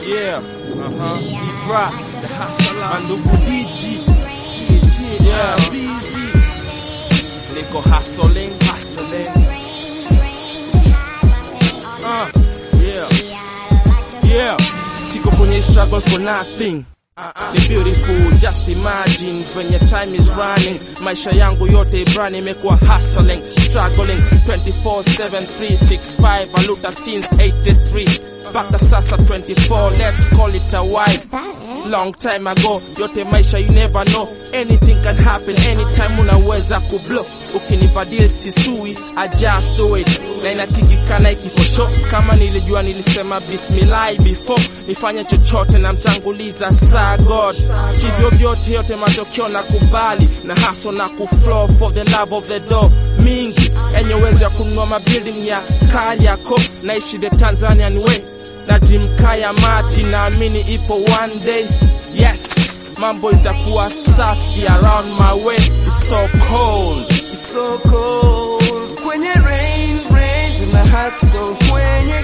Yeah, uh-huh. Ibra, the hustler. Mandugu Digi. Chini, yeah. Busy. Niko hustling, hustling. Uh, yeah. Yeah. Siko kwenye struggle for nothing. Ni beautiful, just imagine venye time is running. Maisha yangu yote Ibrani imekuwa hustling, struggling 24/7 365 aluta since 83 mpaka sasa 24, let's call it a while. Long time ago, yote maisha you never know, anything can happen anytime, unaweza kublow. Ukinipa deal sisui, I just do it, na inatikikana ikifosho. Kama nilijua nilisema bismillah before nifanye chochote, na mtanguliza saa God. Hivyo vyote yote matokeo na kubali na haso na kuflow for the love of the door mingi enye uwezo ya kununua mabuilding ya Kariakoo, naishi the Tanzanian way na dream kaya mati, naamini ipo one day, yes, mambo itakuwa safi around my way. It's so cold, it's so cold Kwenye rain, rain, tuna hustle kwenye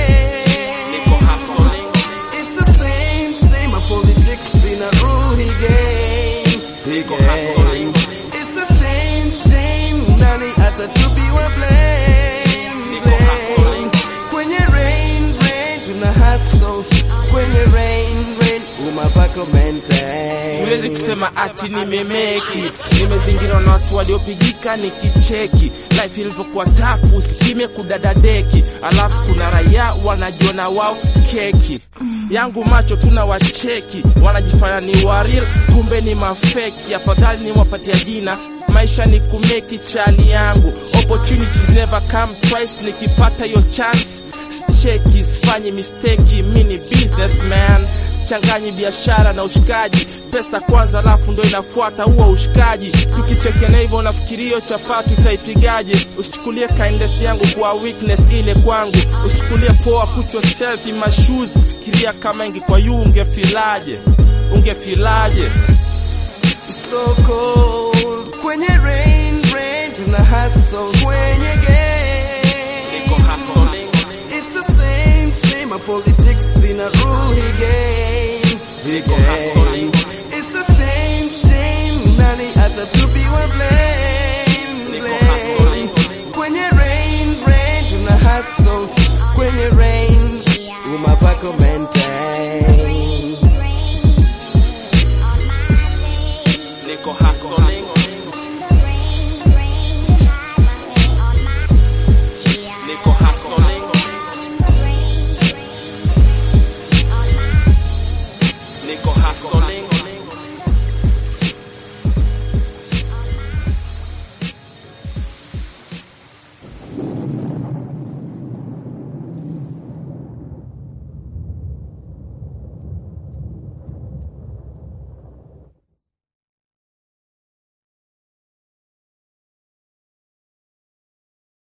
game. niko hustling, It's the same, same, my politics in a ruhi game. niko hustling, It's a shame, shame, nani atatupiwa blame. Niko hustling. Kwenye rain, rain, tuna hustle kwenye rain, rain, umapako maintain. siwezi kusema ati nimemake it. Nimezingirwa na watu waliopigika nikicheki life ilivyokuwa tafu, usipime kudadadeki, alafu kuna raia wanajiona wao keki yangu macho tuna wacheki, wanajifanya ni waril, kumbe ni mafeki. Afadhali niwapatia jina maisha ni kumeki chali yangu, opportunities never come twice. Nikipata hiyo chance sicheki, sifanyi mistake, mi ni businessman, sichanganyi biashara na ushikaji. Pesa kwanza, alafu ndo inafuata huo ushikaji. Tukichekena hivyo, unafikiri hiyo chapati utaipigaje? Usichukulie kindness yangu kwa weakness ile kwangu, usichukulie poa, put yourself in my shoes. Fikiria kama ingekuwa yu, ungefilaje? Ungefilaje? so cold kwenye rain rain tuna hustle kwenye game Niko hustling. it's the same same my politics in a ruhi game Niko hustling. it's a shame shame nani atatupiwa blame Niko blame. hustling. kwenye rain rain tuna hustle kwenye rain umapako maintain